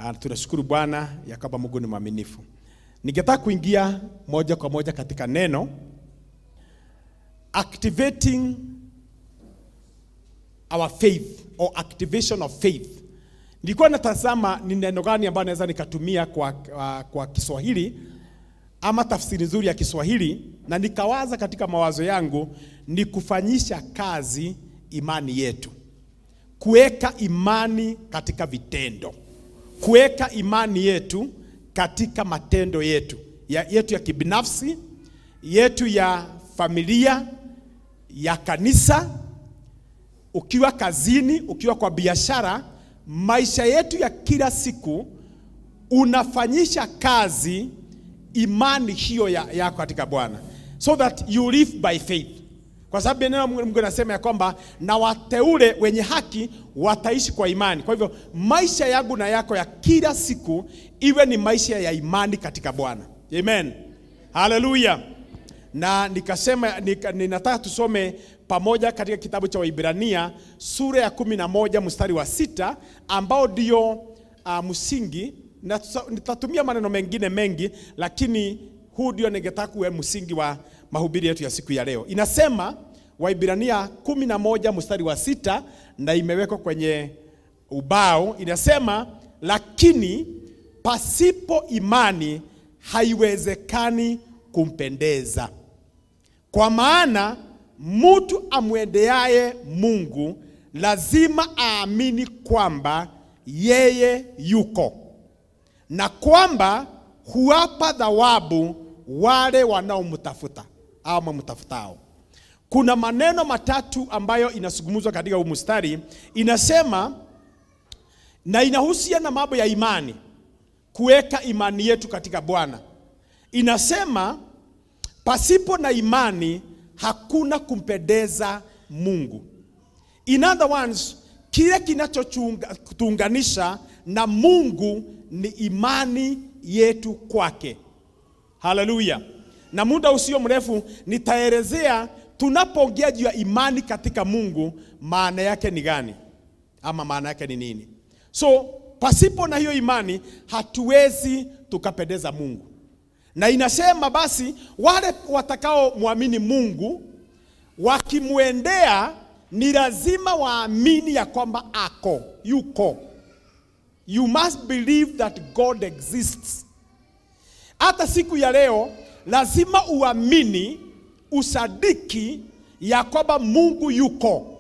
Uh, tunashukuru Bwana ya kwamba Mungu ni mwaminifu. Ningetaka kuingia moja kwa moja katika neno activating our faith or activation of faith. Nilikuwa natazama ni neno gani ambayo naweza nikatumia kwa, kwa, kwa Kiswahili ama tafsiri nzuri ya Kiswahili, na nikawaza katika mawazo yangu ni kufanyisha kazi imani yetu, kuweka imani katika vitendo, kuweka imani yetu katika matendo yetu ya, yetu ya kibinafsi, yetu ya familia, ya kanisa, ukiwa kazini, ukiwa kwa biashara, maisha yetu ya kila siku, unafanyisha kazi imani hiyo ya, yako katika Bwana, so that you live by faith, kwa sababu neno Mungu anasema ya kwamba na wateule wenye haki wataishi kwa imani. Kwa hivyo maisha yangu na yako ya kila siku iwe ni maisha ya imani katika Bwana. Amen, haleluya. Na nikasema nika, ninataka tusome pamoja katika kitabu cha Waibrania sura ya kumi na moja mstari wa sita ambao ndio uh, msingi na nitatumia maneno mengine mengi, lakini huu ndio ningetaka kuwe msingi wa mahubiri yetu ya siku ya leo. Inasema Waibrania kumi na moja mstari wa sita na imewekwa kwenye ubao. Inasema, lakini pasipo imani haiwezekani kumpendeza, kwa maana mtu amwendeaye Mungu lazima aamini kwamba yeye yuko na kwamba huwapa thawabu wale wanaomtafuta au wamtafutao. Kuna maneno matatu ambayo inazungumzwa katika huu mstari, inasema na inahusiana na mambo ya imani, kuweka imani yetu katika Bwana. Inasema pasipo na imani hakuna kumpendeza Mungu. In other words, kile kinachotuunganisha na Mungu ni imani yetu kwake. Haleluya! Na muda usio mrefu nitaelezea tunapoongea juu ya imani katika Mungu maana yake ni gani, ama maana yake ni nini. So pasipo na hiyo imani hatuwezi tukapendeza Mungu, na inasema basi wale watakaomwamini Mungu wakimwendea ni lazima waamini ya kwamba ako yuko You must believe that God exists. Hata siku ya leo lazima uamini, usadiki ya kwamba Mungu yuko.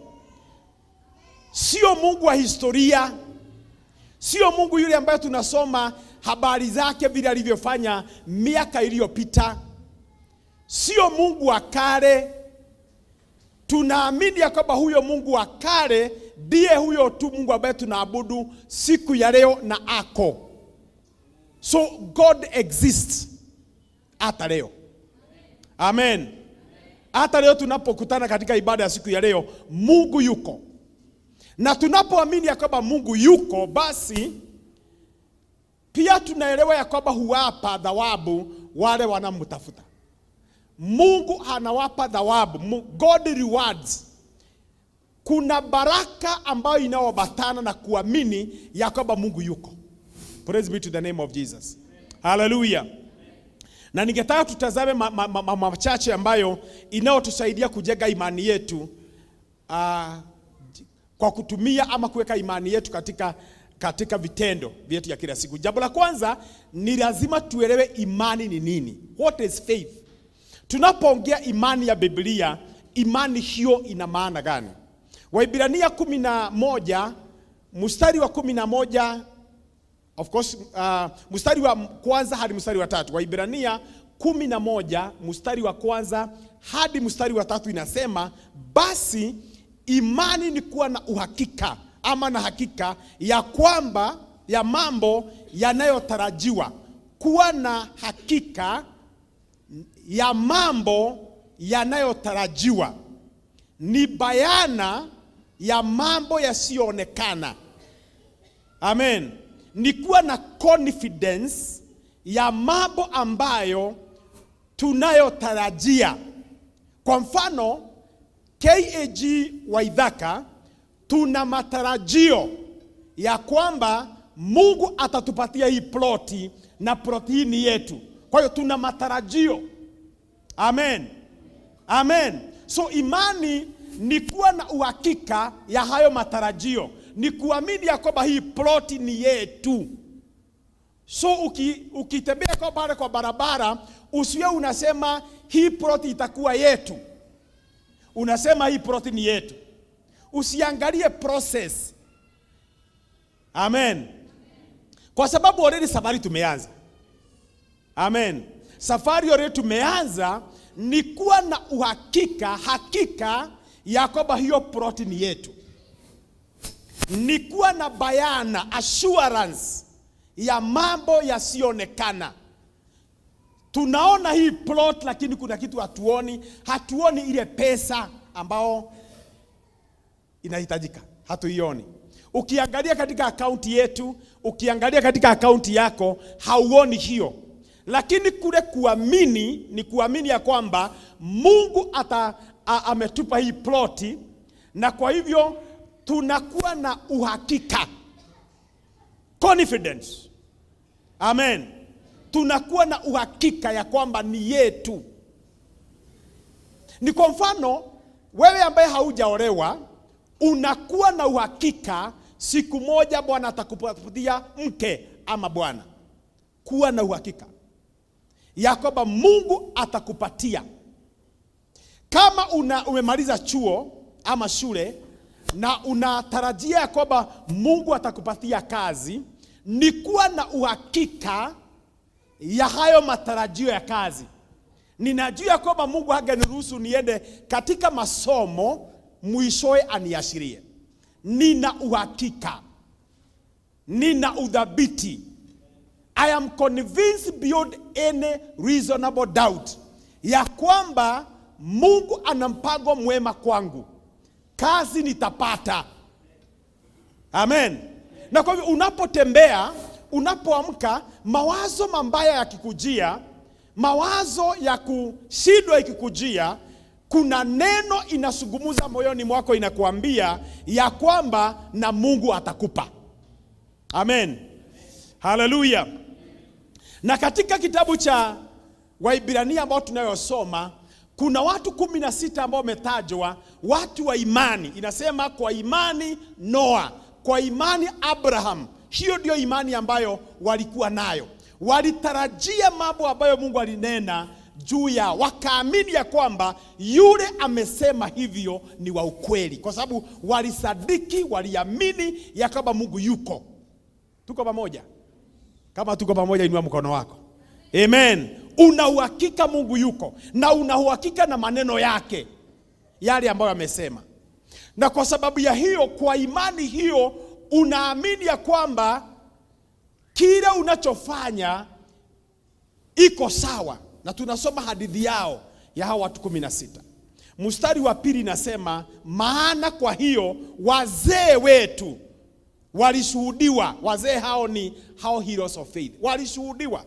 Sio Mungu wa historia, sio Mungu yule ambaye tunasoma habari zake vile alivyofanya miaka iliyopita, sio Mungu wa kale. Tunaamini ya kwamba huyo Mungu wa kale ndiye huyo tu Mungu ambaye tunaabudu siku ya leo na ako. So God exists hata leo. Amen. Hata leo tunapokutana katika ibada ya siku ya leo, Mungu yuko, na tunapoamini ya kwamba Mungu yuko, basi pia tunaelewa ya kwamba huwapa thawabu wale wanamtafuta. Mungu anawapa thawabu, God rewards kuna baraka ambayo inayoambatana na kuamini ya kwamba Mungu yuko. Praise be to the name of Jesus. Hallelujah. Na ningetaka tutazame mambo ma, ma, ma, machache ambayo inayotusaidia kujenga imani yetu uh, kwa kutumia ama kuweka imani yetu katika, katika vitendo vyetu ya kila siku. Jambo la kwanza ni lazima tuelewe imani ni nini. What is faith? Tunapoongea imani ya Biblia, imani hiyo ina maana gani? Waibrania kumi na moja mstari wa kumi na moja of course, uh, mstari wa kwanza hadi mstari wa tatu. Waibrania kumi na moja mstari wa kwanza hadi mstari wa tatu inasema, basi imani ni kuwa na uhakika ama na hakika ya kwamba ya mambo yanayotarajiwa, kuwa na hakika ya mambo yanayotarajiwa ni bayana ya mambo yasiyoonekana. Amen. Ni kuwa na confidence ya mambo ambayo tunayotarajia. Kwa mfano, KAG Waithaka tuna matarajio ya kwamba Mungu atatupatia hii ploti na ploti hii ni yetu. Kwa hiyo tuna matarajio. Amen. Amen. So imani ni kuwa na uhakika ya hayo matarajio, ni kuamini ya kwamba hii ploti ni yetu. So uki, ukitembea kwa pale kwa barabara usiwe unasema hii ploti itakuwa yetu, unasema hii ploti ni yetu. Usiangalie process. Amen. Kwa sababu already safari tumeanza. Amen. Safari already tumeanza ni kuwa na uhakika, hakika ya kwamba hiyo ploti ni yetu, ni kuwa na bayana, assurance ya mambo yasiyoonekana. Tunaona hii plot, lakini kuna kitu hatuoni. Hatuoni ile pesa ambao inahitajika, hatuioni. Ukiangalia katika akaunti yetu, ukiangalia katika akaunti yako, hauoni hiyo lakini kule kuamini ni kuamini ya kwamba Mungu ata, a, ametupa hii ploti, na kwa hivyo tunakuwa na uhakika confidence. Amen, tunakuwa na uhakika ya kwamba ni yetu. Ni kwa mfano wewe ambaye haujaolewa unakuwa na uhakika siku moja Bwana atakupatia mke ama bwana. Kuwa na uhakika ya kwamba Mungu atakupatia. Kama una, umemaliza chuo ama shule na unatarajia ya kwamba Mungu atakupatia kazi, ni kuwa na uhakika ya hayo matarajio ya kazi. Ninajua ya kwamba Mungu hangeniruhusu niende katika masomo mwishowe aniashirie. Nina uhakika, nina udhabiti I am convinced beyond any reasonable doubt ya kwamba Mungu ana mpango mwema kwangu, kazi nitapata. Amen. Na kwa hivyo unapotembea, unapoamka, mawazo mabaya yakikujia, mawazo ya kushindwa ikikujia, kuna neno inasungumuza moyoni mwako, inakuambia ya kwamba na Mungu atakupa. Amen. Haleluya. Na katika kitabu cha Waibrania ambao tunayosoma kuna watu kumi na sita ambao wametajwa, watu wa imani. Inasema kwa imani Noa, kwa imani Abraham. Hiyo ndio imani ambayo walikuwa nayo, walitarajia mambo ambayo Mungu alinena juu yao, wakaamini ya kwamba yule amesema hivyo ni wa ukweli, kwa sababu walisadiki, waliamini ya kwamba Mungu yuko. Tuko pamoja? Kama tuko pamoja, inua mkono wako. Amen. Una uhakika Mungu yuko na una uhakika na maneno yake yale ambayo amesema, na kwa sababu ya hiyo, kwa imani hiyo, unaamini ya kwamba kile unachofanya iko sawa, na tunasoma hadithi yao ya hao watu kumi na sita. Mstari wa pili inasema, maana kwa hiyo wazee wetu walishuhudiwa. Wazee hao ni hao heroes of faith, walishuhudiwa.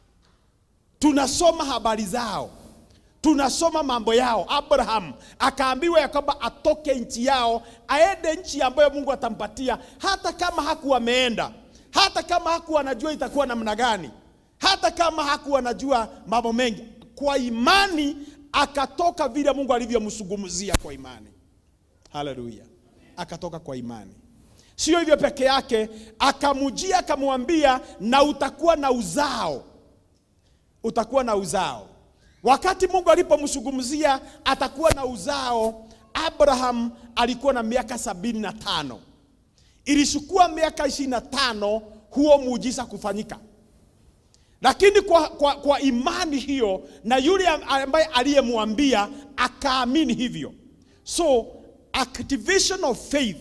Tunasoma habari zao, tunasoma mambo yao. Abraham akaambiwa ya kwamba atoke nchi yao aende nchi ambayo Mungu atampatia, hata kama hakuwa ameenda, hata kama hakuwa anajua itakuwa namna gani, hata kama hakuwa anajua mambo mengi. Kwa imani akatoka vile Mungu alivyomsungumzia kwa imani. Haleluya, akatoka kwa imani. Sio hivyo peke yake, akamujia akamwambia, na utakuwa na uzao, utakuwa na uzao. Wakati Mungu alipomzungumzia atakuwa na uzao, Abraham alikuwa na miaka sabini na tano. Ilichukua miaka ishirini na tano huo muujiza kufanyika, lakini kwa, kwa, kwa imani hiyo na yule ambaye aliyemwambia akaamini hivyo. So activation of faith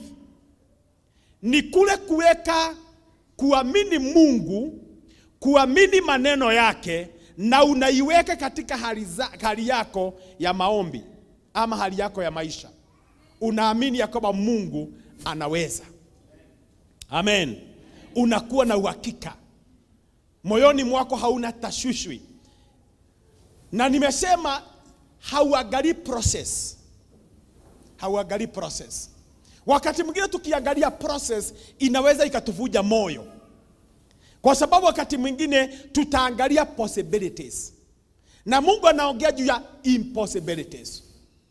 ni kule kuweka kuamini Mungu, kuamini maneno yake, na unaiweka katika hali, za, hali yako ya maombi ama hali yako ya maisha. Unaamini ya kwamba Mungu anaweza. Amen. Unakuwa na uhakika moyoni mwako, hauna tashwishwi, na nimesema hauangalii process, hauangalii process Wakati mwingine tukiangalia process inaweza ikatuvuja moyo, kwa sababu wakati mwingine tutaangalia possibilities na Mungu anaongea juu ya impossibilities.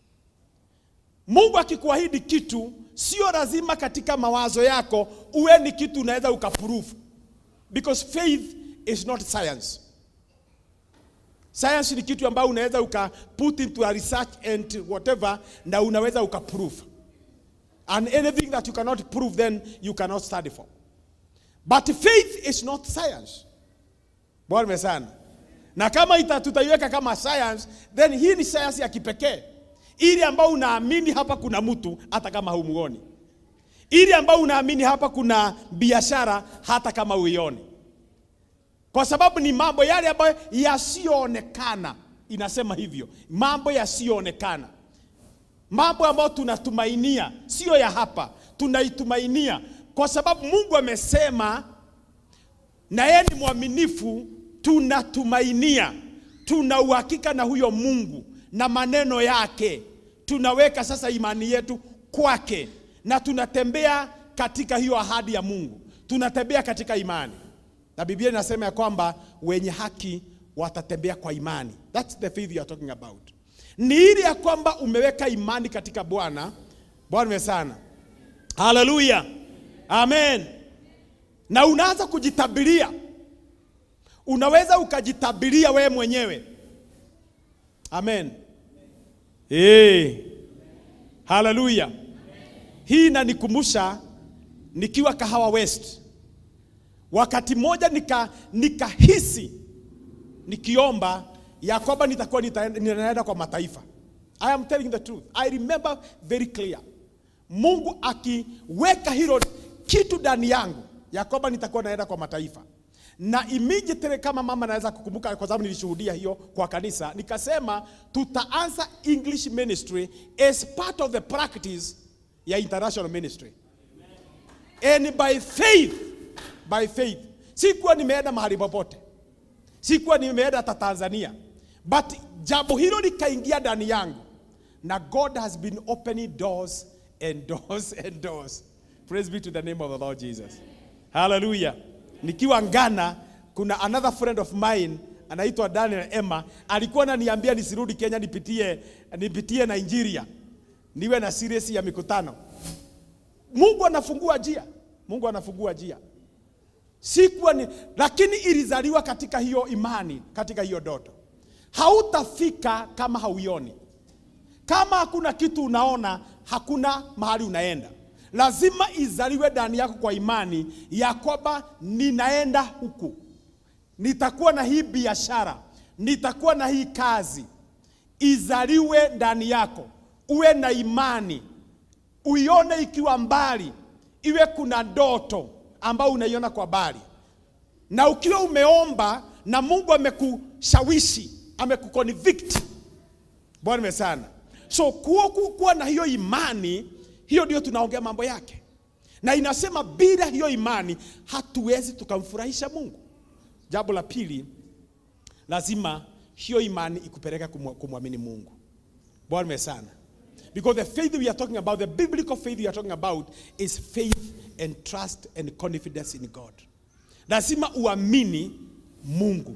Mungu akikuahidi kitu, sio lazima katika mawazo yako uwe ni kitu unaweza ukaprove, because faith is not science. Science ni kitu ambayo unaweza uka put into a research and whatever, na unaweza ukaprove, and anything that you cannot prove then you cannot study for. But faith is not science. Bwana sana. Na kama ita, tutaiweka kama science, then hii ni science ya kipekee, ili ambao unaamini hapa kuna mtu hata kama haumuoni, ili ambao unaamini hapa kuna biashara hata kama uioni, kwa sababu ni mambo yale ambayo yasiyoonekana. Inasema hivyo, mambo yasiyoonekana, mambo ambayo tunatumainia, sio ya hapa, tunaitumainia kwa sababu Mungu amesema na yeye ni mwaminifu. Tunatumainia, tuna uhakika na huyo Mungu na maneno yake, tunaweka sasa imani yetu kwake, na tunatembea katika hiyo ahadi ya Mungu, tunatembea katika imani, na Biblia inasema ya kwamba wenye haki watatembea kwa imani. That's the faith you are talking about. Ni ile ya kwamba umeweka imani katika Bwana. Bwana sana, haleluya. Amen. Na unaanza kujitabiria, unaweza ukajitabiria wewe mwenyewe. Amen. Hey. Haleluya. Hii inanikumbusha nikiwa Kahawa West, wakati mmoja nika nikahisi nikiomba ya kwamba nitakuwa nitaenda kwa mataifa. I am telling the truth. I remember very clear. Mungu akiweka hilo kitu ndani yangu ya kwamba nitakuwa naenda kwa mataifa, na immediately kama mama naweza kukumbuka, kwa sababu nilishuhudia hiyo kwa kanisa, nikasema tutaanza English ministry as part of the practice ya international ministry and by faith, by faith. Sikuwa nimeenda mahali popote, sikuwa nimeenda hata Tanzania, but jambo hilo likaingia ndani yangu, na God has been opening doors and doors and doors. Praise be to the name of the Lord Jesus. Hallelujah. Nikiwa Ghana, kuna another friend of mine anaitwa Daniel Emma, alikuwa ananiambia nisirudi Kenya, nipitie nipitie Nigeria, niwe na series ya mikutano. Mungu anafungua njia, Mungu anafungua njia. Sikuwa ni, lakini ilizaliwa katika hiyo imani, katika hiyo doto. Hautafika kama hauioni. Kama hakuna kitu unaona, hakuna mahali unaenda. Lazima izaliwe ndani yako kwa imani ya kwamba ninaenda huku, nitakuwa na hii biashara, nitakuwa na hii kazi. Izaliwe ndani yako, uwe na imani, uione ikiwa mbali, iwe kuna ndoto ambayo unaiona kwa mbali, na ukiwa umeomba na Mungu amekushawishi, amekuconvict. Bwana sana. So kuwa, kuwa na hiyo imani hiyo ndio tunaongea mambo yake, na inasema bila hiyo imani hatuwezi tukamfurahisha Mungu. Jambo la pili, lazima hiyo imani ikupeleka kumwamini Mungu. Bwana sana, because the faith we are talking about, the biblical faith we are talking about is faith and trust and confidence in God. Lazima uamini Mungu.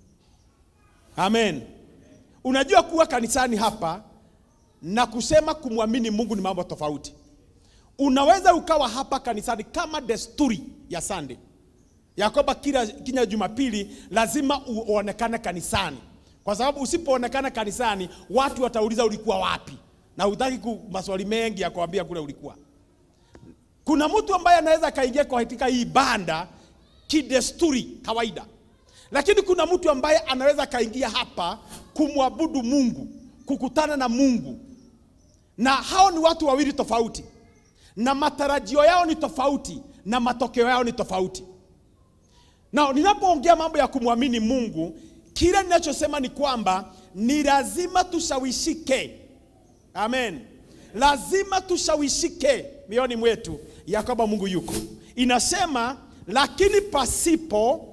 Amen. Unajua kuwa kanisani hapa na kusema kumwamini Mungu ni mambo tofauti. Unaweza ukawa hapa kanisani kama desturi ya Sunday ya kwamba kila kila Jumapili lazima uonekane kanisani, kwa sababu usipoonekana kanisani watu watauliza ulikuwa wapi, na hutaki maswali mengi ya kuambia kule ulikuwa. Kuna mtu ambaye anaweza kaingia katika hii banda kidesturi kawaida, lakini kuna mtu ambaye anaweza kaingia hapa kumwabudu Mungu, kukutana na Mungu, na hao ni watu wawili tofauti, na matarajio yao ni tofauti, na matokeo yao ni tofauti. Na ninapoongea mambo ya kumwamini Mungu, kile ninachosema ni kwamba ni lazima tushawishike. Amen, lazima tushawishike mioyoni mwetu ya kwamba Mungu yuko. Inasema, lakini pasipo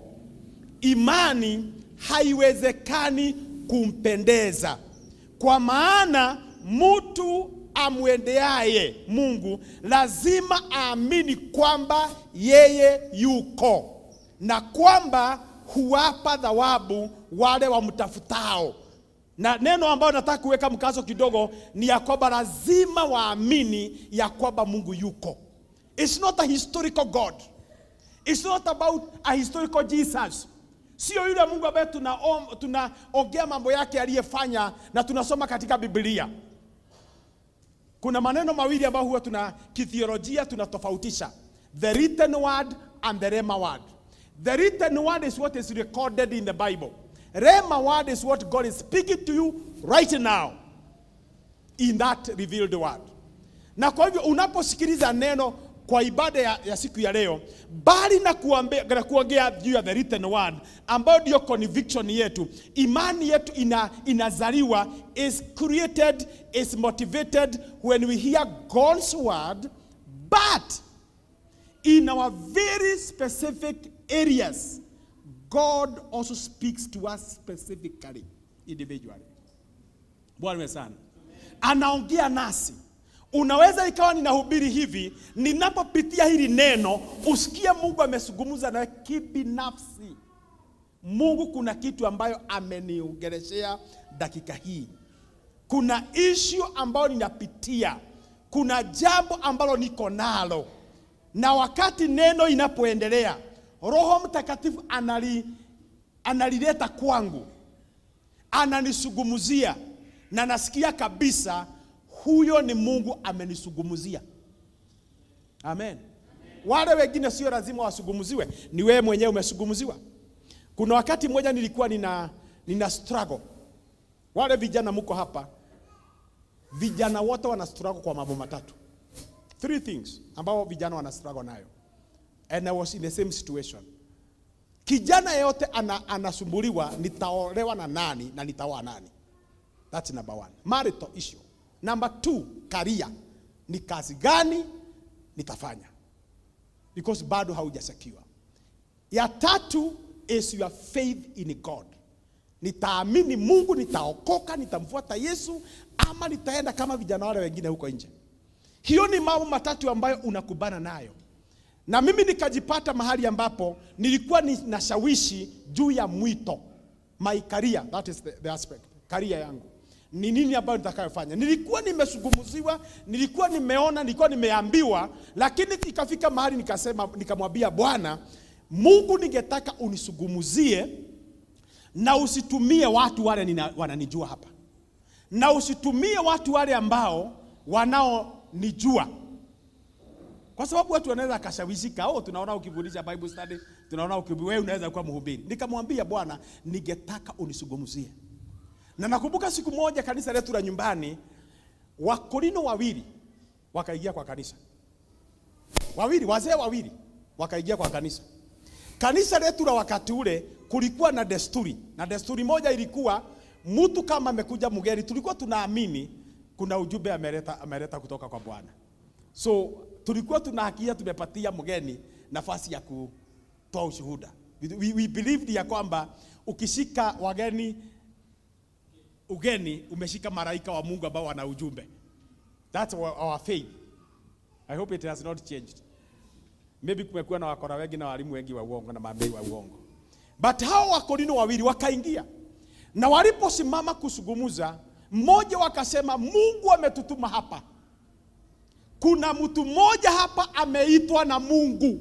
imani haiwezekani kumpendeza, kwa maana mtu amwendeaye Mungu lazima aamini kwamba yeye yuko na kwamba huwapa thawabu wale wamtafutao. Na neno ambayo nataka kuweka mkazo kidogo ni ya kwamba lazima waamini ya kwamba Mungu yuko. It's not a historical God. It's not about a historical Jesus. Sio yule Mungu ambaye tunaongea tuna mambo yake aliyefanya na tunasoma katika Biblia. Kuna maneno mawili ambayo huwa tuna kithiolojia tunatofautisha. The written word and the rema word. The written word is what is recorded in the Bible. Rema word is what God is speaking to you right now in that revealed word. Na kwa hivyo unaposikiliza neno kwa ibada ya, ya siku ya leo, bali na kuambia, na kuongea juu ya the written word ambayo ndio conviction yetu, imani yetu ina, inazaliwa is created is motivated when we hear God's word but in our very specific areas God also speaks to us specifically individually. Bwana sana anaongea nasi. Unaweza ikawa ninahubiri hivi, ninapopitia hili neno usikie Mungu amezungumza nawe kibinafsi. Mungu kuna kitu ambayo ameniongeleshea dakika hii, kuna issue ambayo ninapitia, kuna jambo ambalo niko nalo, na wakati neno inapoendelea, Roho Mtakatifu anali, analileta kwangu, ananisugumuzia na nasikia kabisa huyo ni Mungu amenisugumuzia. Amen. Wale wengine sio lazima wasugumuziwe, ni wewe mwenyewe umesugumuziwa. Kuna wakati mmoja nilikuwa nina, nina struggle. Wale vijana mko hapa, vijana wote wana struggle kwa mambo matatu, three things ambao vijana wana struggle nayo, and I was in the same situation. Kijana yeyote ana, anasumbuliwa, nitaolewa na nani na nitaoa nani? That's number one. Marital issue. Number two, career. Ni kazi gani nitafanya? Because bado hauja secure. Ya tatu is your faith in God. Nitaamini Mungu, nitaokoka, nitamfuata Yesu ama nitaenda kama vijana wale wengine huko nje. Hiyo ni mambo matatu ambayo unakubana nayo. Na mimi nikajipata mahali ambapo nilikuwa ninashawishi juu ya mwito. My career, that is the, the aspect. Career yangu ni nini ambayo nitakayofanya. Nilikuwa nimesugumuziwa, nilikuwa nimeona, nilikuwa nimeambiwa, lakini ikafika mahali nikasema, nikamwambia Bwana Mungu, ningetaka unisugumuzie na usitumie watu wale nina, wananijua hapa, na usitumie watu wale ambao wanaonijua, kwa sababu watu wanaweza akashawishika. Oh, tunaona ukifundisha Bible study, tunaona ukibu, wewe unaweza kuwa mhubiri. Nikamwambia Bwana, ningetaka unisugumuzie na nakumbuka siku moja kanisa letu la nyumbani, Wakorino wawili wakaingia kwa kanisa, wawili wazee wawili wakaingia kwa kanisa. Kanisa letu la wakati ule kulikuwa na desturi, na desturi moja ilikuwa mtu kama amekuja mgeni, tulikuwa tunaamini kuna ujumbe ameleta, ameleta kutoka kwa Bwana. So tulikuwa tunahakia tumepatia mgeni nafasi ya kutoa ushuhuda. We, we believed ya kwamba ukishika wageni ugeni umeshika malaika wa Mungu ambao wana ujumbe. That's our, our faith. I hope it has not changed. Maybe kumekuwa na wakora wengi na walimu wengi wa uongo na mabii wa uongo. But hao wakorino wawili wakaingia. Na waliposimama kusugumuza, mmoja wakasema Mungu ametutuma hapa. Kuna mtu mmoja hapa ameitwa na Mungu.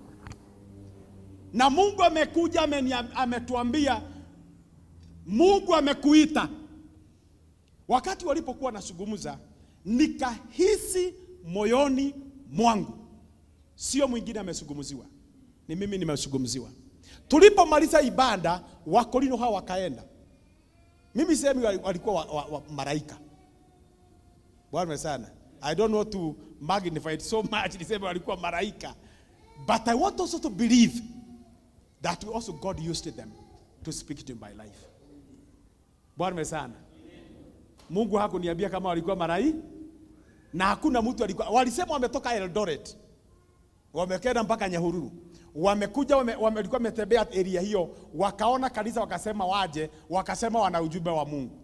Na Mungu amekuja ametuambia Mungu amekuita. Wakati walipokuwa nasungumuza, nikahisi moyoni mwangu, sio mwingine amesungumuziwa, ni mimi nimesungumziwa. Tulipomaliza ibada, Wakorino hao wakaenda. Mimi sehemu walikuwa wa, wa, wa, malaika. Bwana sana. I don't know to magnify it so much, niseme walikuwa malaika. But I want also to believe that also God used them to speak to my life. Bwana sana. Mungu hakuniambia kama walikuwa marai na hakuna mtu alikuwa, walisema wametoka Eldoret, wamekenda mpaka Nyahururu, wamekuja wame, wame, walikuwa wametembea area hiyo, wakaona kanisa, wakasema waje, wakasema wana ujumbe wa Mungu.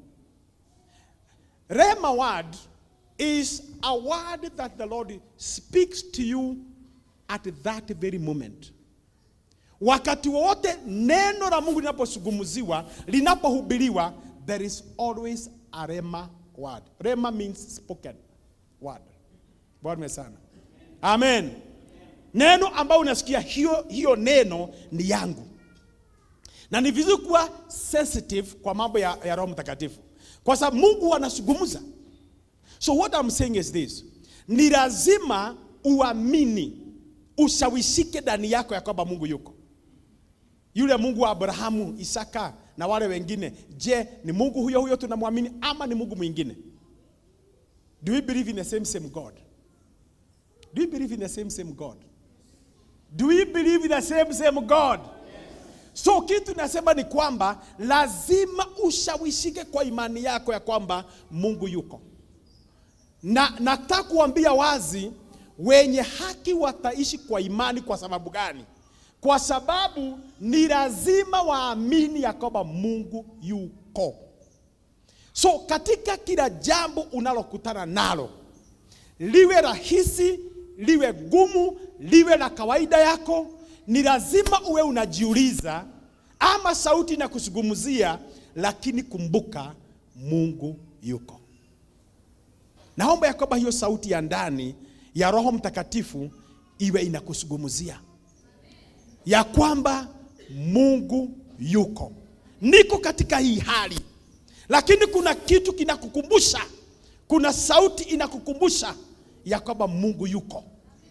Rema word is a word that the Lord speaks to you at that very moment. wakati wowote neno la Mungu linapozungumziwa, linapohubiriwa, there is always a rema word. Rema means spoken word. Bwana sana. Amen. Neno ambayo unasikia hiyo, hiyo neno ni yangu, na ni vizuri kuwa sensitive kwa mambo ya, ya Roho Mtakatifu kwa sababu Mungu anazungumza. So what I'm saying is this, ni lazima uamini, ushawishike ndani yako ya kwamba Mungu yuko yule Mungu wa Abrahamu, Isaka na wale wengine. Je, ni Mungu huyo huyo tunamwamini ama ni Mungu mwingine? Do we believe in the same same God? Do we believe in the same same God? Do we believe in the same same God? So kitu nasema ni kwamba lazima ushawishike kwa imani yako ya kwamba Mungu yuko. Na nataka kuambia wazi, wenye haki wataishi kwa imani. Kwa sababu gani? Kwa sababu ni lazima waamini ya kwamba Mungu yuko. So katika kila jambo unalokutana nalo, liwe rahisi, liwe gumu, liwe la kawaida yako, ni lazima uwe unajiuliza, ama sauti na kuzungumzia, lakini kumbuka Mungu yuko. Naomba ya kwamba hiyo sauti ya ndani ya Roho Mtakatifu iwe inakuzungumzia ya kwamba Mungu yuko. Niko katika hii hali, lakini kuna kitu kinakukumbusha, kuna sauti inakukumbusha ya kwamba Mungu yuko.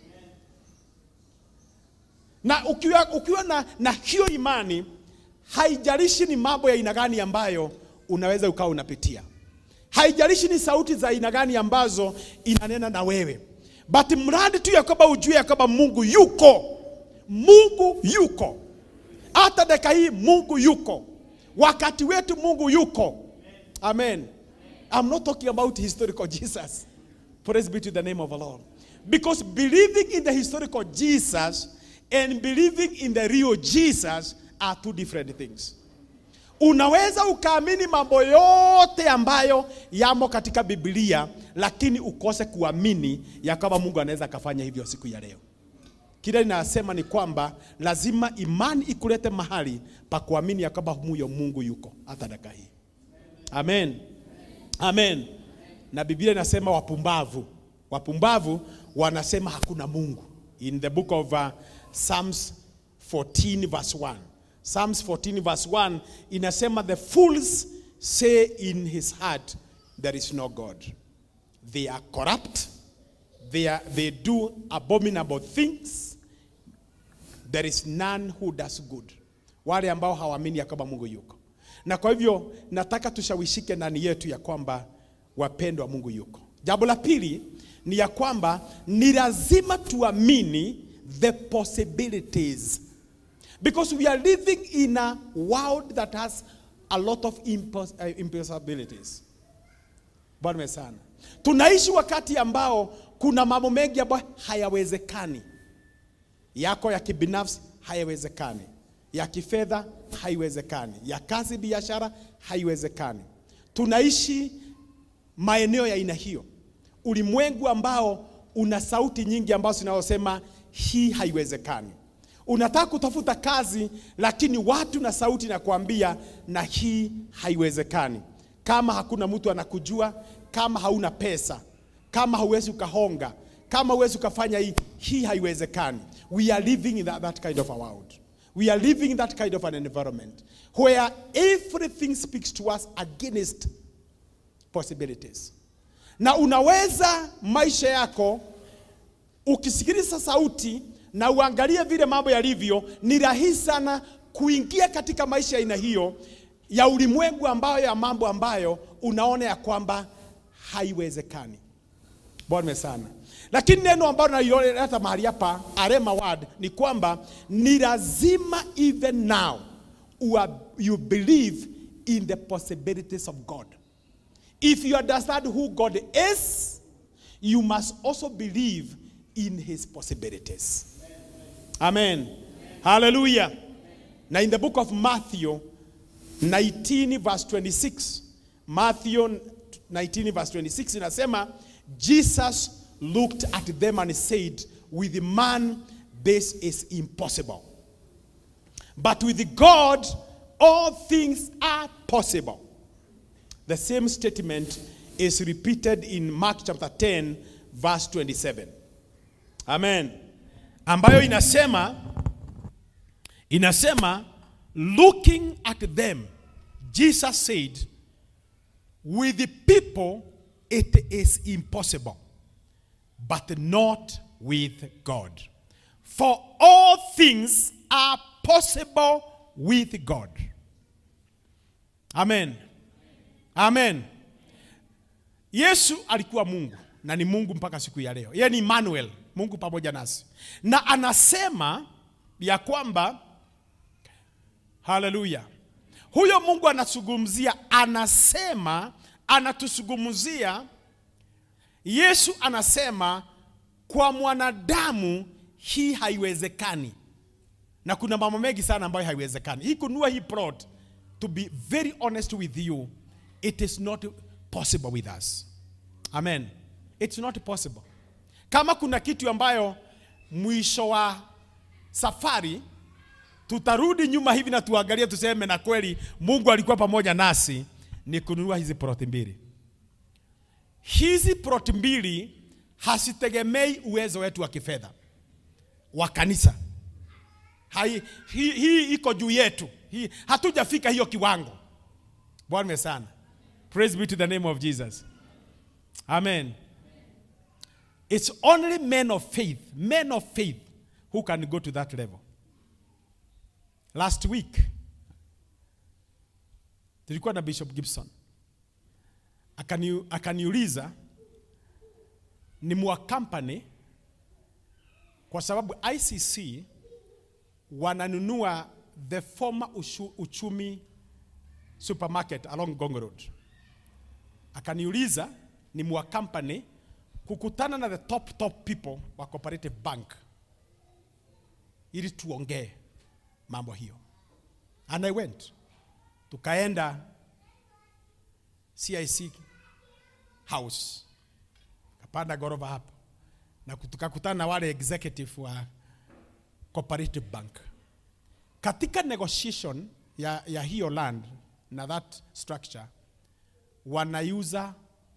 Na ukiwa, ukiwa na, na hiyo imani, haijalishi ni mambo ya aina gani ambayo unaweza ukawa unapitia, haijalishi ni sauti za aina gani ambazo inanena na wewe, but mradi tu ya kwamba ujue ya kwamba Mungu yuko. Mungu yuko. Hata dakika hii Mungu yuko. Wakati wetu Mungu yuko. Amen. I'm not talking about historical Jesus. Praise be to the name of the Lord. Because believing in the historical Jesus and believing in the real Jesus are two different things. Unaweza ukaamini mambo yote ambayo yamo katika Biblia, lakini ukose kuamini ya kwamba Mungu anaweza akafanya hivyo siku ya leo. Kile ninasema ni kwamba lazima imani ikulete mahali pa kuamini ya kwamba huyo Mungu yuko hata dakika hii. Amen. Amen. Na Biblia inasema wapumbavu, wapumbavu wanasema hakuna Mungu. In the book of uh, Psalms 14 verse 1. Psalms 14 verse 1 inasema the fools say in his heart there is no God. They are corrupt. They, are, they do abominable things. There is none who does good. Wale ambao hawaamini ya kwamba Mungu yuko. Na kwa hivyo nataka tushawishike ndani yetu ya kwamba wapendwa, Mungu yuko. Jambo la pili ni ya kwamba ni lazima tuamini the possibilities because we are living in a world that has a lot of impos uh, impossibilities. Bwana sana. Tunaishi wakati ambao kuna mambo mengi ambayo hayawezekani. Yako ya kibinafsi hayawezekani, ya kifedha haiwezekani, ya kazi, biashara haiwezekani. Tunaishi maeneo ya aina hiyo, ulimwengu ambao una sauti nyingi ambazo zinazosema hii haiwezekani. Unataka kutafuta kazi, lakini watu na sauti na kuambia na hii haiwezekani. Kama hakuna mtu anakujua, kama hauna pesa, kama hauwezi ukahonga, kama huwezi ukafanya hii, hii haiwezekani. We are living in that, that kind of a world. We are living in that kind of an environment where everything speaks to us against possibilities. Na unaweza maisha yako ukisikiliza sauti na uangalie vile mambo yalivyo, ni rahisi sana kuingia katika maisha ya aina hiyo ya ulimwengu ambayo ya mambo ambayo unaona ya kwamba haiwezekani. Bwana sana. Lakini neno ambalo nalileta mahali hapa arema word ni kwamba ni lazima even now you believe in the possibilities of God. If you understand who God is, you must also believe in his possibilities. Amen. Hallelujah. Now in the book of Matthew 19 verse 26, Matthew 19 verse 26 inasema Jesus looked at them and said, with man this is impossible. But with God, all things are possible. The same statement is repeated in Mark chapter 10, verse 27. Amen. Ambayo inasema inasema looking at them Jesus said with the people it is impossible but not with God. For all things are possible with God. Amen. Amen. Yesu alikuwa Mungu na ni Mungu mpaka siku ya leo. Yeye ni Emmanuel, Mungu pamoja nasi. Na anasema ya kwamba haleluya. Huyo Mungu anazungumzia, anasema, anatuzungumzia Yesu anasema kwa mwanadamu hii haiwezekani, na kuna mambo mengi sana ambayo haiwezekani. Hii kunua hii plot, to be very honest with you, it is not possible with us. Amen, it's not possible. Kama kuna kitu ambayo mwisho wa safari tutarudi nyuma hivi na tuangalie tuseme, na kweli Mungu alikuwa pamoja nasi, ni kununua hizi plot mbili hizi plot mbili hasitegemei uwezo wetu wa kifedha wa kanisa. Hai, hii, hii iko juu yetu. Hii, hatujafika hiyo kiwango. Bwana sana. Praise be to the name of Jesus. Amen. It's only men of faith, men of faith who can go to that level. Last week tulikuwa na Bishop Gibson akani, akaniuliza ni muwakampani kwa sababu ICC wananunua the former ushu, uchumi supermarket along Gong Road. Akaniuliza ni muwakampani kukutana na the top top people wa Cooperative Bank ili tuongee mambo hiyo, and I went, tukaenda CIC house kapanda ghorofa hapo na tukakutana na wale executive wa Cooperative Bank. Katika negotiation ya, ya hiyo land na that structure wanauza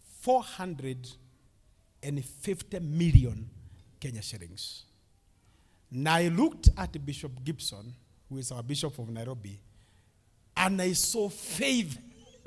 450 million Kenya shillings. Na I looked at Bishop Gibson, who is our Bishop of Nairobi, and I saw faith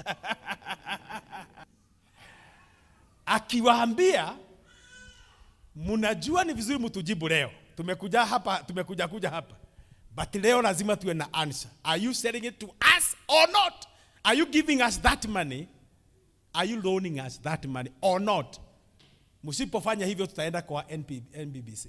akiwaambia mnajua ni vizuri mtujibu leo tumekuja hapa tumekuja kuja hapa but leo lazima tuwe na answer are you selling it to us or not are you giving us that money are you loaning us that money or not msipofanya hivyo tutaenda kwa NP, NBBC,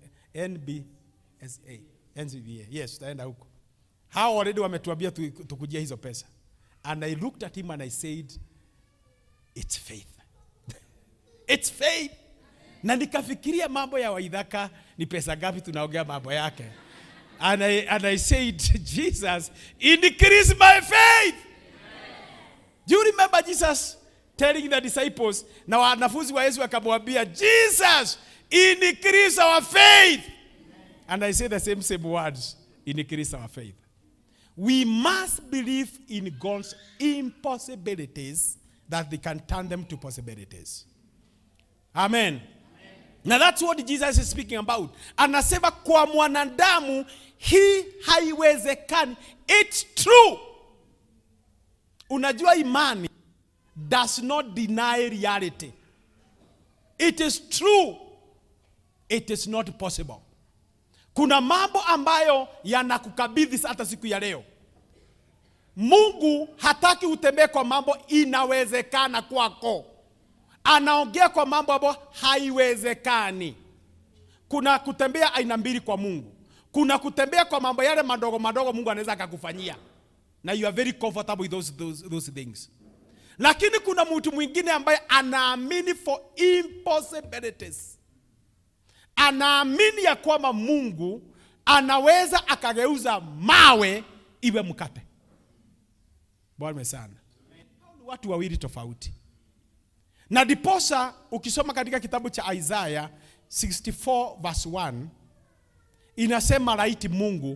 NBSA, NCBA. yes tutaenda huko hao already wametuambia tu- tukujia hizo pesa and I looked at him and I said it's faith It's faith. Na nikafikiria mambo ya Waithaka ni pesa ngapi tunaongea mambo yake. And I, and I said, Jesus, increase my faith. Do you remember Jesus telling the disciples na wanafunzi wa Yesu akamwambia, Jesus, increase our faith. And I say the same same words, increase our faith. We must believe in God's impossibilities that they can turn them to possibilities. Amen. Now that's what Jesus is speaking about. Anasema kwa mwanadamu hii haiwezekani. It's true. Unajua imani does not deny reality. It is true. It is not possible. Kuna mambo ambayo yanakukabidhi hata siku ya leo. Mungu hataki utembee kwa mambo inawezekana kwako anaongea kwa mambo ambayo haiwezekani. Kuna kutembea aina mbili kwa Mungu. Kuna kutembea kwa mambo yale madogo madogo Mungu anaweza akakufanyia na you are very comfortable with those, those, those things. Lakini kuna mtu mwingine ambaye anaamini for impossibilities, anaamini ya kwamba Mungu anaweza akageuza mawe iwe mkate. Bwana sana. Hao ni watu wawili tofauti. Na diposa ukisoma katika kitabu cha Isaiah 64 verse 1 inasema laiti Mungu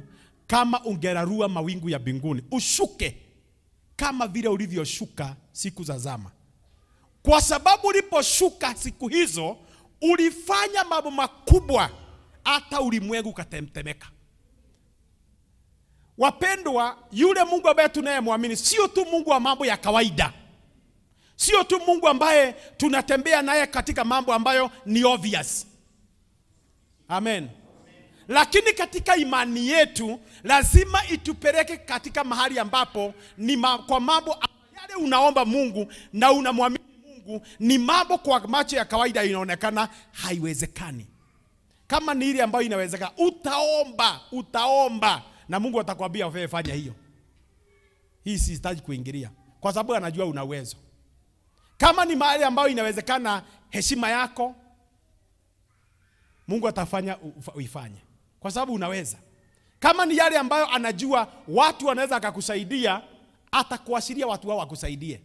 kama ungerarua mawingu ya mbinguni, ushuke kama vile ulivyoshuka siku za zama, kwa sababu uliposhuka siku hizo ulifanya mambo makubwa, hata ulimwengu ukatetemeka. Wapendwa, yule Mungu ambaye tunayemwamini sio tu Mungu wa mambo ya kawaida, sio tu Mungu ambaye tunatembea naye katika mambo ambayo ni obvious. Amen. Lakini katika imani yetu lazima itupeleke katika mahali ambapo ni ma, kwa mambo yale unaomba Mungu na unamwamini Mungu ni mambo kwa macho ya kawaida inaonekana haiwezekani. Kama ni ile ambayo inawezekana, utaomba utaomba na Mungu atakwambia wewe fanya hiyo. Hii sihitaji kuingilia kwa sababu anajua una uwezo. Kama ni mahali ambayo inawezekana heshima yako, Mungu atafanya uifanye kwa sababu unaweza. Kama ni yale ambayo anajua watu wanaweza akakusaidia, atakuashiria watu wao wakusaidie.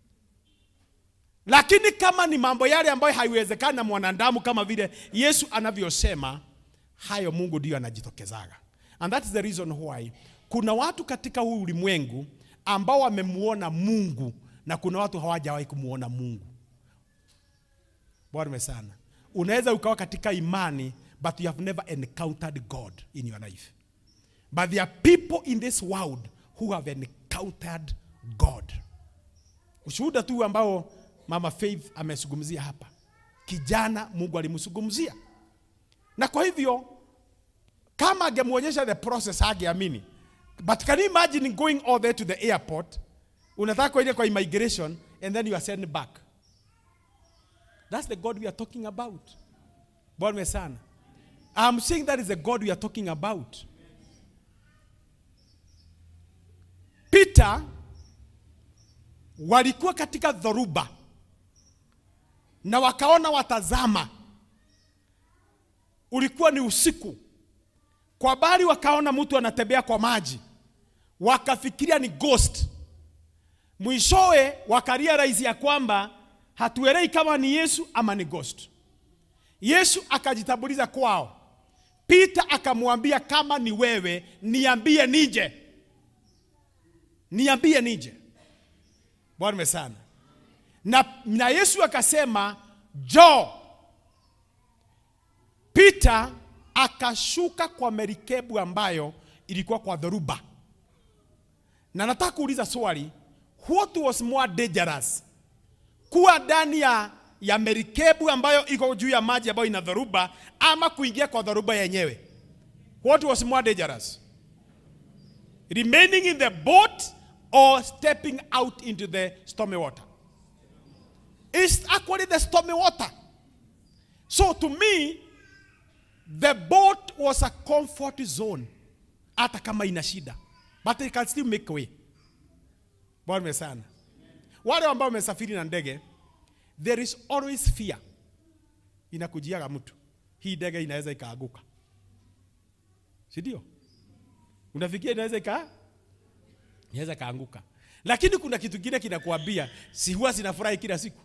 Lakini kama ni mambo yale ambayo haiwezekani na mwanadamu, kama vile Yesu anavyosema, hayo Mungu ndiyo anajitokezaga. And that is the reason why kuna watu katika huu ulimwengu ambao wamemuona Mungu na kuna watu hawajawahi kumuona Mungu. Bwana sana. Unaweza ukawa katika imani but you have never encountered God in your life. But there are people in this world who have encountered God. Ushuhuda tu ambao Mama Faith amezungumzia hapa, kijana Mungu alimzungumzia, na kwa hivyo kama angemwonyesha the process hageamini. But can you imagine going all the way to the airport, unataka kuenda kwa immigration and then you are sent back. That's the God we are talking about. Bwana sana. I'm saying that is the God we are talking about. Peter walikuwa katika dhoruba na wakaona watazama, ulikuwa ni usiku. Kwa bali wakaona mtu anatembea kwa maji, wakafikiria ni ghost. Mwishowe wakaria rais ya kwamba hatuelei kama ni Yesu ama ni ghost. Yesu akajitambuliza kwao. Peter akamwambia kama ni wewe niambie nije, niambie nije. Bwana sana. Na, na Yesu akasema jo. Peter akashuka kwa merikebu ambayo ilikuwa kwa dhoruba, na nataka kuuliza swali, what was more dangerous, kuwa ndani ya ya merikebu ambayo iko juu ya maji ambayo ina dhoruba ama kuingia kwa dhoruba yenyewe? What was more dangerous? Remaining in the boat or stepping out into the stormy water? It's actually the stormy water. So to me, the boat was a comfort zone. Hata kama ina shida. But it can still make way. Bwana sana. Wale ambao wamesafiri na ndege, there is always fear inakujiaga mtu, hii ndege inaweza ikaanguka, si ndio? Unafikia inaweza ika inaweza ikaanguka, lakini kuna kitu kingine kinakuambia, si huwa zinafurahi kila siku,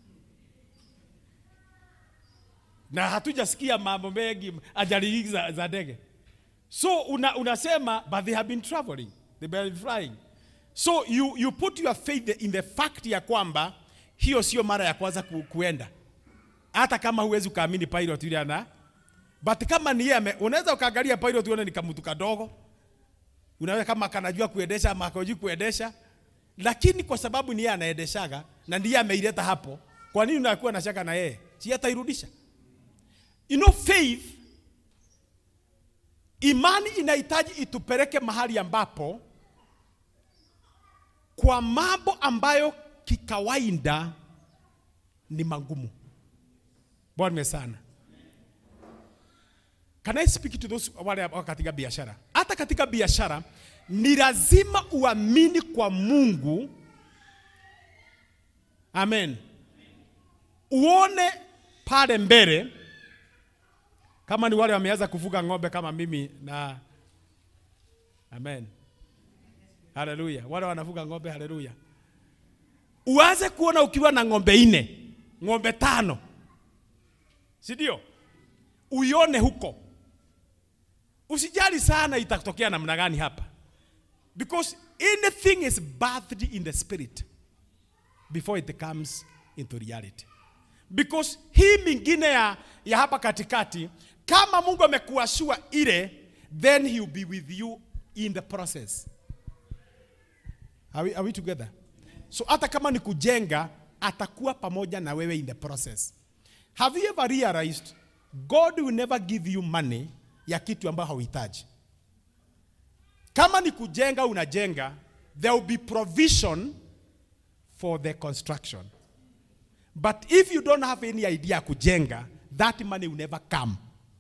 na hatujasikia mambo mengi ajali hizi za, za ndege. So una, unasema but they have been traveling, they have been flying. So you, you put your faith in the fact ya kwamba hiyo sio mara ya kwanza ku, kuenda, hata kama huwezi ukaamini pilot yule ana but kama ni yeye, unaweza ukaangalia pilot uone ni kamutu kadogo, unaweza kama kanajua kuendesha ama akojui kuendesha, lakini kwa sababu ni yeye anaendeshaga na ndiye ameileta hapo, kwa nini unakuwa na shaka na yeye? Si atairudisha? You know, faith, imani inahitaji itupeleke mahali ambapo kwa mambo ambayo kikawaida ni magumu. Bwana sana. Can I speak to those wale ambao katika biashara? Hata katika biashara ni lazima uamini kwa Mungu. Amen. Uone pale mbele kama ni wale wameanza kufuga ng'ombe kama mimi na Amen. Haleluya. Wale wanafuga ng'ombe, haleluya. Uanze kuona ukiwa na ng'ombe nne, ng'ombe tano, si ndio? Uione huko, usijali sana itatokea namna gani hapa because anything is birthed in the spirit before it comes into reality because hii mingine ya, ya hapa katikati kama mungu amekuashua ile then he will be with you in the process are we, are we together so hata kama ni kujenga atakuwa pamoja na wewe in the process have you ever realized god will never give you money ya kitu ambayo hauhitaji kama ni kujenga unajenga there will be provision for the construction but if you don't have any idea ya kujenga that money will never come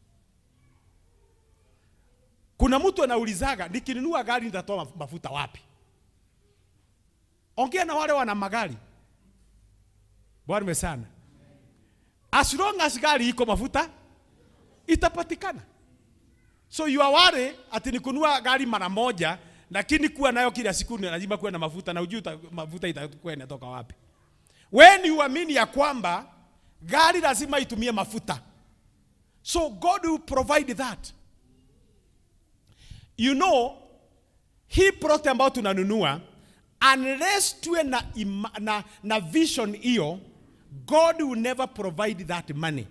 kuna mtu anaulizaga nikinunua gari nitatoa maf- mafuta wapi ongea na wale wana magari bwana sana as long as gari iko mafuta itapatikana so you are worried ati nikunua gari mara moja lakini kuwa nayo kila siku ni lazima kuwe na mafuta na ujui uta- mafuta itakuwa inatoka wapi when uamini ya kwamba gari lazima itumie mafuta so god will provide that you know hii prote ambayo tunanunua unless tuwe na, ima, na, na vision hiyo god will never provide that money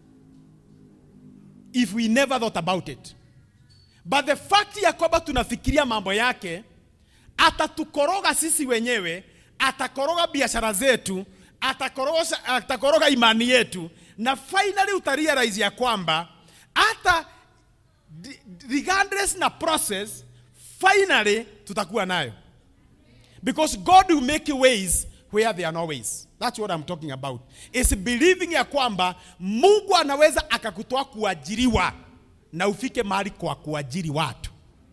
if we never thought about it but the fact ya kwamba tunafikiria mambo yake atatukoroga sisi wenyewe atakoroga biashara zetu atakoroga, atakoroga imani yetu na finally utarealize ya kwamba hata di- regardless na process finally tutakuwa nayo because god will make ways where there are no ways that's what i'm talking about is believing ya kwamba mungu anaweza akakutoa kuajiriwa na ufike mahali kwa kuajiri watu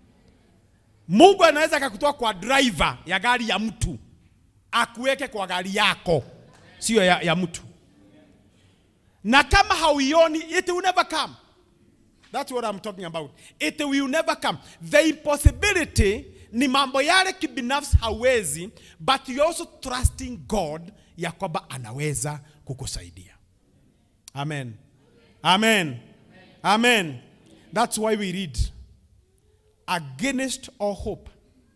mungu anaweza akakutoa kwa driver ya gari ya mtu akuweke kwa gari yako sio ya, ya mtu na kama hauioni it will never come That's what I'm talking about. It will never come. The impossibility ni mambo yale kibinafsi hawezi, but you also trusting God ya kwamba anaweza kukusaidia. Amen. Amen. Amen. That's why we read against all hope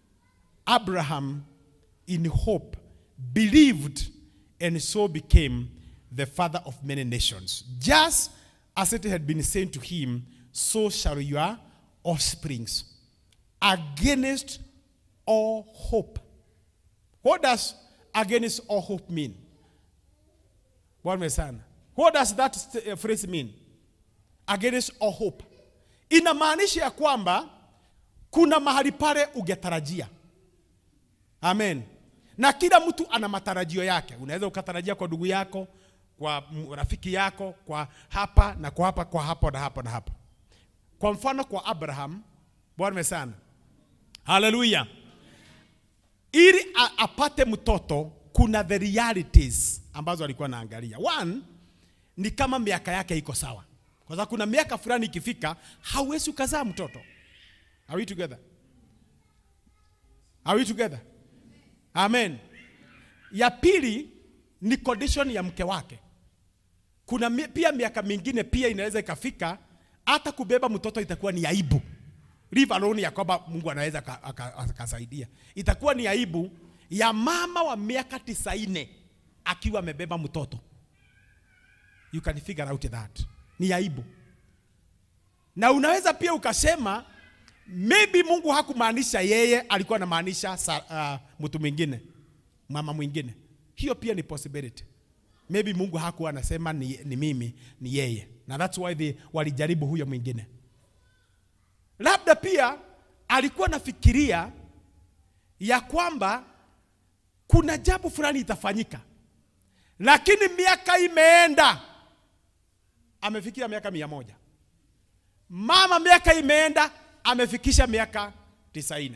Abraham in hope believed and so became the father of many nations. Just as it had been said to him, so shall your offsprings. Against all hope. What does against all hope mean? Bwana sana. What does that st- uh, phrase mean? Against all hope. Inamaanisha ya kwamba kuna mahali pale ungetarajia. Amen. Na kila mtu ana matarajio yake. Unaweza ukatarajia kwa ndugu yako, kwa m- rafiki yako, kwa hapa na kwa hapa, kwa hapa na hapa na hapa. Kwa mfano kwa Abraham, Bwana sana. Haleluya. Ili a- apate mtoto kuna the realities ambazo alikuwa anaangalia. One ni kama miaka yake iko sawa. Kwa sababu kuna miaka fulani ikifika hauwezi ukazaa mtoto. Are we together? Are we together? Amen. Ya pili ni condition ya mke wake. Kuna mi, pia miaka mingine pia inaweza ikafika hata kubeba mtoto itakuwa ni aibu. Leave alone ya kwamba Mungu anaweza aka- aka- akasaidia. Itakuwa ni aibu ya mama wa miaka tisaini akiwa amebeba mtoto. You can figure out that. Ni aibu. Na unaweza pia ukasema maybe Mungu hakumaanisha yeye, alikuwa anamaanisha sa- uh, mtu mwingine, mama mwingine. Hiyo pia ni possibility. Maybe Mungu hakuwa anasema ni, ni mimi, ni yeye, na that's why they walijaribu huyo mwingine. Labda pia alikuwa anafikiria ya kwamba kuna jambo fulani itafanyika, lakini miaka imeenda, amefikia miaka mia moja mama miaka imeenda amefikisha miaka tisaini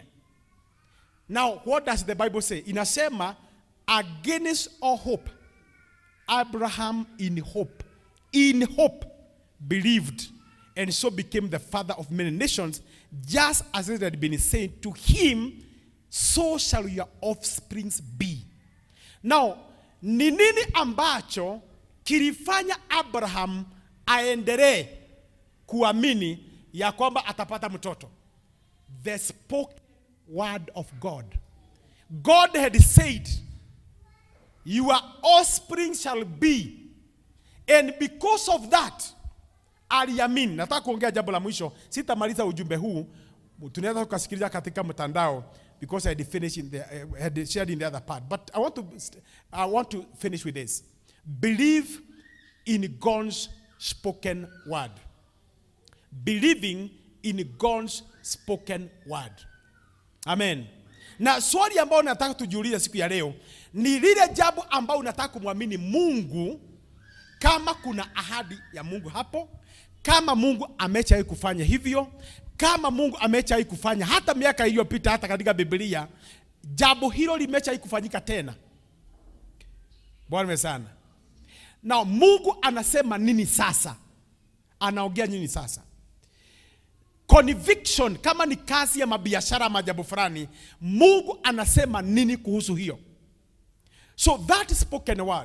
now what does the bible say inasema against all hope abraham in hope in hope believed and so became the father of many nations just as it had been said to him so shall your offsprings be now ni nini ambacho kilifanya abraham aendelee kuamini ya kwamba atapata mtoto the spoken word of god god had said your offspring shall be and because of that aliamini nataka kuongea jambo la mwisho sitamaliza ujumbe huu tunaweza tukasikiliza katika mtandao because I had finished in the, uh, had shared in the other part but I want to I want to finish with this believe in God's spoken word believing in God's spoken word amen na swali ambayo nataka tujiulize siku ya leo ni lile jambo ambao unataka kumwamini Mungu kama kuna ahadi ya Mungu hapo, kama Mungu ameshawahi kufanya hivyo, kama Mungu ameshawahi kufanya hata miaka iliyopita, hata katika Biblia, jambo hilo limeshawahi kufanyika tena. Bwana sana. Na Mungu anasema nini sasa? Anaongea nini sasa? Conviction, kama ni kazi ya mabiashara ama jambo fulani, Mungu anasema nini kuhusu hiyo? So that spoken word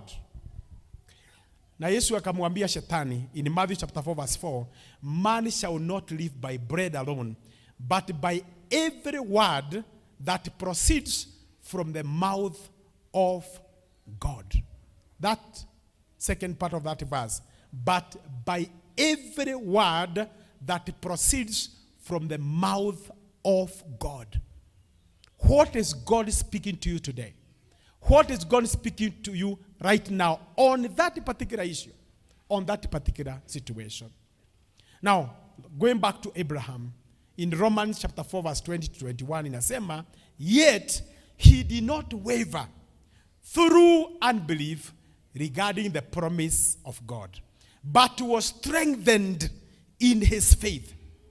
na Yesu akamwambia shetani in Matthew chapter 4 verse 4, man shall not live by bread alone, but by every word that proceeds from the mouth of God. That second part of that verse, but by every word that proceeds from the mouth of God. What is God speaking to you today? What is God speaking to you right now on that particular issue, on that particular situation? Now, going back to Abraham, in Romans chapter 4, verse 20 to 21, inasema, yet he did not waver through unbelief regarding the promise of God, but was strengthened in his faith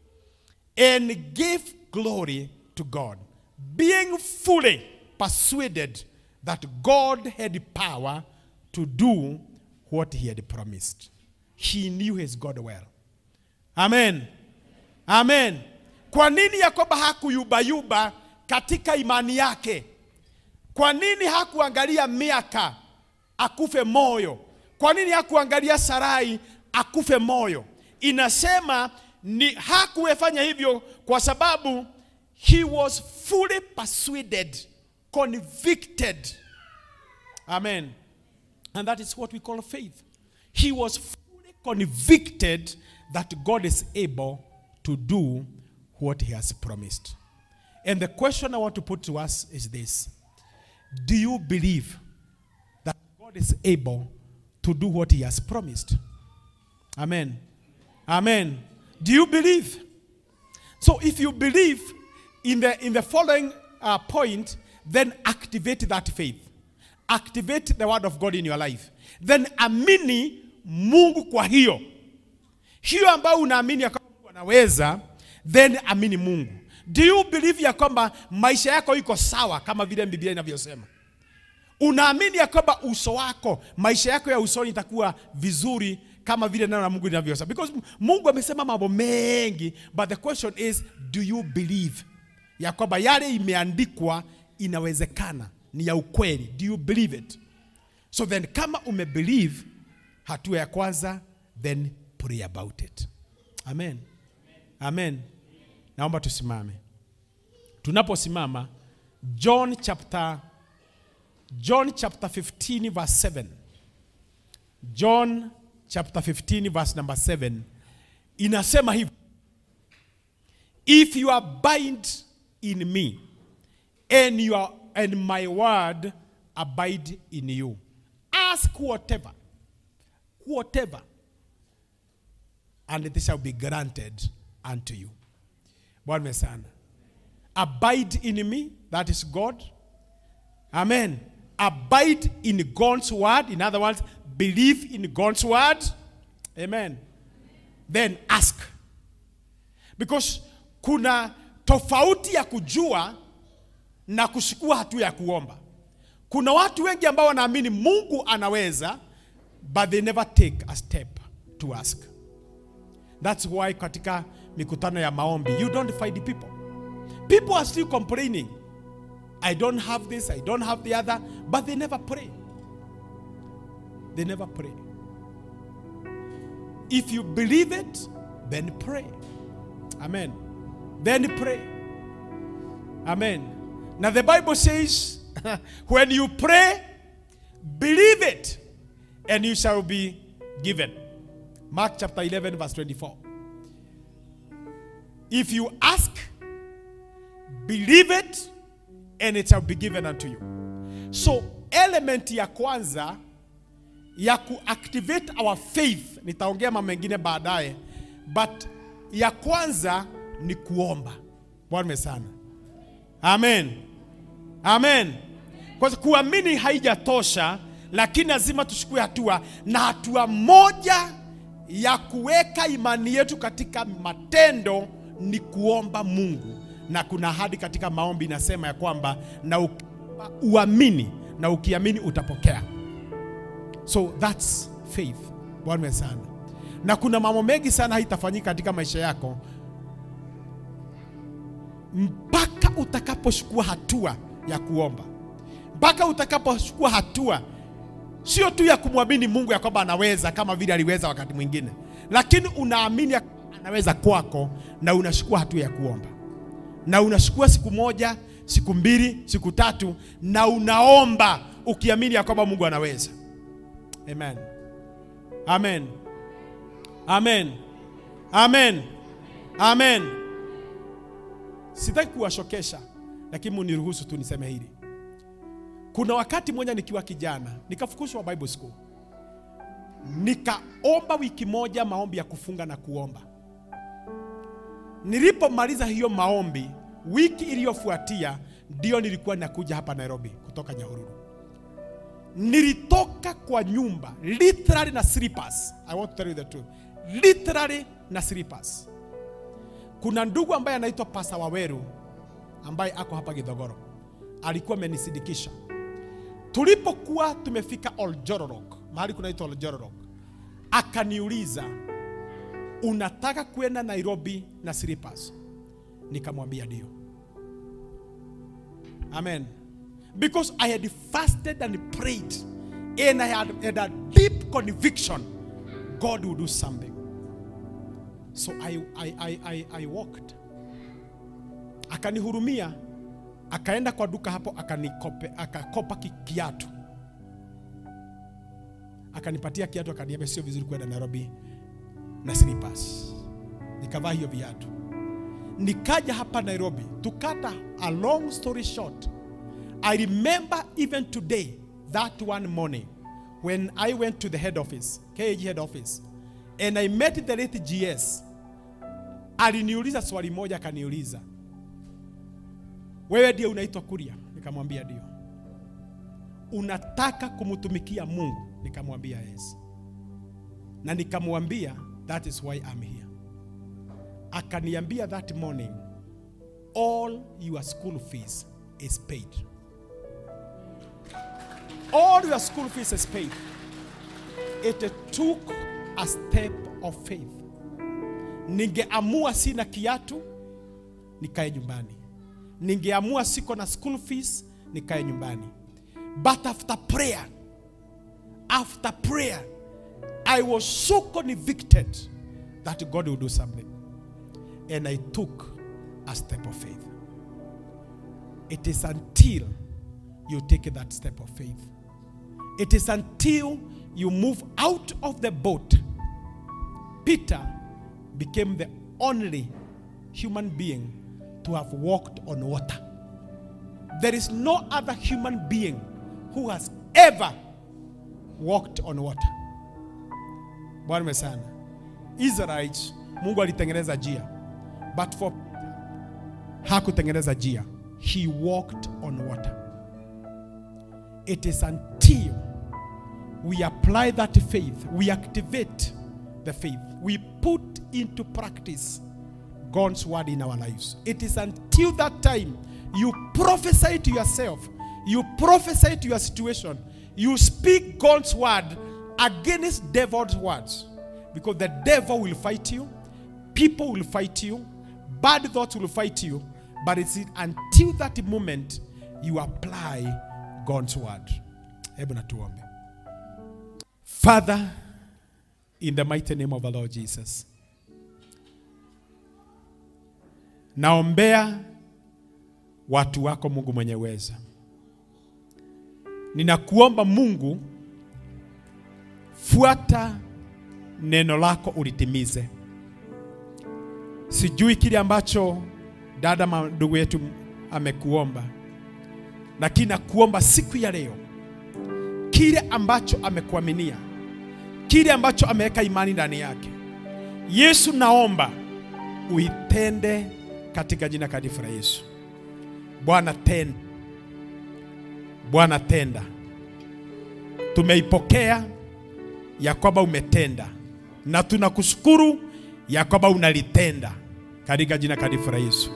and gave glory to God, being fully persuaded that God had power to do what he had promised. He knew his God well. Amen. Amen. Kwa nini Yakoba hakuyubayuba katika imani yake? Kwa nini hakuangalia miaka akufe moyo? Kwa nini hakuangalia Sarai akufe moyo? Inasema ni hakuwefanya hivyo kwa sababu he was fully persuaded convicted. Amen. And that is what we call faith. He was fully convicted that God is able to do what he has promised. And the question I want to put to us is this Do you believe that God is able to do what he has promised? Amen. Amen. Do you believe? So if you believe in the in the following uh, point, then activate that faith. Activate the word of God in your life. Then amini Mungu kwa hiyo. Hiyo ambayo unaamini ya kwamba Mungu anaweza, then amini Mungu. Do you believe ya kwamba maisha yako iko sawa kama vile Biblia inavyosema? Unaamini ya kwamba uso wako, maisha yako ya usoni itakuwa vizuri kama vile neno la Mungu linavyosema? Because Mungu amesema mambo mengi, but the question is do you believe ya kwamba yale imeandikwa inawezekana, ni ya ukweli? Do you believe it? So then kama umebelieve, hatua ya kwanza, then pray about it. Amen. Amen. Naomba tusimame. Tunaposimama, John chapter John chapter 15 verse 7. John chapter 15 verse number 7 inasema hivi. If you abide in me and you are, and my word abide in you, ask whatever, whatever, and it shall be granted unto you. Bwana sana. Abide in me, that is God. Amen. Abide in God's word. In other words, believe in God's word. Amen. Then ask. Because kuna tofauti ya kujua na kuchukua hatua ya kuomba. Kuna watu wengi ambao wanaamini Mungu anaweza but they never take a step to ask. That's why katika mikutano ya maombi you don't find people. People are still complaining. I don't have this, I don't have the other, but they never pray. They never pray. If you believe it, then pray. Amen. Then pray. Amen. Now the Bible says, when you pray, believe it, and you shall be given. Mark chapter 11, verse 24. If you ask, believe it, and it shall be given unto you. So, element ya kwanza ya kuactivate our faith, nitaongea mambo mengine baadaye, but ya kwanza ni kuomba. Bwana sana. Amen. Amen. Kwa sababu kuamini haijatosha, lakini lazima tuchukue hatua, na hatua moja ya kuweka imani yetu katika matendo ni kuomba Mungu, na kuna ahadi katika maombi inasema ya kwamba na uki- uamini na ukiamini utapokea. So that's faith. Bwana sana. Na kuna mambo mengi sana haitafanyika katika maisha yako mpaka utakapochukua hatua ya kuomba, mpaka utakapochukua hatua sio tu ya kumwamini Mungu ya kwamba anaweza kama vile aliweza wakati mwingine, lakini unaamini ya kwamba anaweza kwako, na unachukua hatua ya kuomba, na unachukua siku moja, siku mbili, siku tatu, na unaomba ukiamini ya kwamba Mungu anaweza. Amen. Amen. Amen. Amen. Amen. Sitaki kuwashokesha, lakini muniruhusu tu niseme hili. Kuna wakati mmoja nikiwa kijana nikafukuzwa Bible school, nikaomba wiki moja maombi ya kufunga na kuomba. Nilipomaliza hiyo maombi, wiki iliyofuatia ndio nilikuwa nakuja hapa Nairobi kutoka Nyahururu. Nilitoka kwa nyumba literally na slippers. I want to tell you the truth, literally na slippers. Kuna ndugu ambaye anaitwa Pasa Waweru ambaye ako hapa Githogoro, alikuwa amenisidikisha tulipokuwa tumefika Oljororok, mahali kunaitwa Oljororok, akaniuliza unataka kwenda Nairobi na slippers? Nikamwambia ndio. Amen. Because I had fasted and prayed and I had, had a deep conviction God will do something. So I, I, I, I, I walked. Akanihurumia, akaenda kwa duka hapo akanikope, akakopa ki- kiatu, akanipatia kiatu, akaniambia sio vizuri kwenda Nairobi na slippers. Nikavaa hiyo viatu, nikaja hapa Nairobi. To cut a, a long story short, I remember even today that one morning when I went to the head office, KAG head office, and I met the late GS. Aliniuliza swali moja, akaniuliza wewe ndiye unaitwa Kuria? Nikamwambia ndio. Unataka kumtumikia Mungu? Nikamwambia yes, na nikamwambia that is why I'm here. Akaniambia that morning, all your school fees is paid. All your school fees is paid. It took a step of faith. Ningeamua sina kiatu, nikae nyumbani. Ningeamua siko na school fees, nikae nyumbani. But after prayer, after prayer, I was so convicted that God will do something. And I took a step of faith. It is until you take that step of faith. It is until you move out of the boat. Peter became the only human being to have walked on water. There is no other human being who has ever walked on water. Bwana sana. Israelites, Mungu alitengeneza njia. But for hakutengeneza njia. He walked on water. It is until we apply that faith, we activate the faith, we put into practice God's word in our lives. It is until that time you prophesy to yourself, you prophesy to your situation, you speak God's word against devil's words. Because the devil will fight you, people will fight you, bad thoughts will fight you, but it's until that moment you apply God's word. Hebu na tuombe. Father, in the mighty name of the Lord Jesus, naombea watu wako Mungu mwenye uweza. Ninakuomba Mungu, fuata neno lako ulitimize. Sijui kile ambacho dada ma- ndugu yetu amekuomba, lakini nakuomba siku ya leo, kile ambacho amekuaminia, kile ambacho ameweka imani ndani yake, Yesu, naomba uitende katika jina takatifu la Yesu. Bwana tenda, Bwana tenda. Tumeipokea ya kwamba umetenda, na tunakushukuru ya kwamba unalitenda katika jina takatifu la Yesu.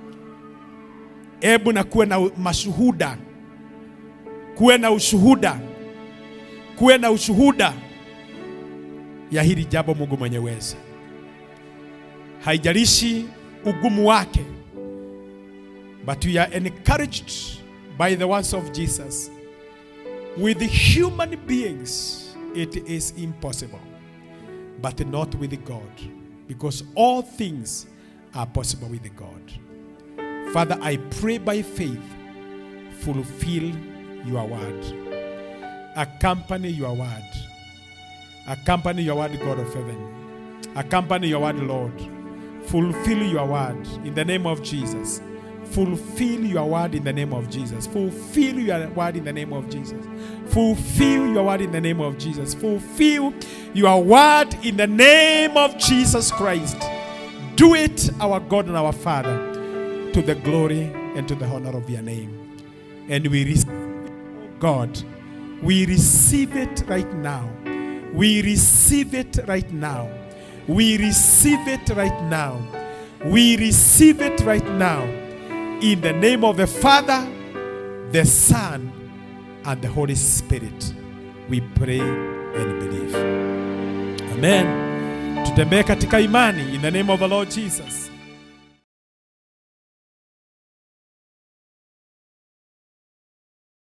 Ebu na kuwe na mashuhuda, kuwe na ushuhuda, kuwe na ushuhuda ya hili jambo, Mungu mwenye uweza. Haijalishi ugumu wake, but we are encouraged by the words of Jesus. With human beings, it is impossible, but not with God, because all things are possible with God. Father, I pray by faith, fulfill your word, accompany your word, accompany your word, God of heaven, accompany your word, Lord. Fulfill your word in the name of Jesus. Fulfill your word in the name of Jesus. Fulfill your word in the name of Jesus. Fulfill your word in the name of Jesus. Fulfill your word in the name of Jesus Christ. Do it, our God and our Father, to the glory and to the honor of your name. And we receive, God, we receive it right now. We receive it right now. We receive it right now. We receive it right now. In the name of the Father, the Son, and the Holy Spirit, we pray and believe. Amen. Tutembee katika imani in the name of the Lord Jesus.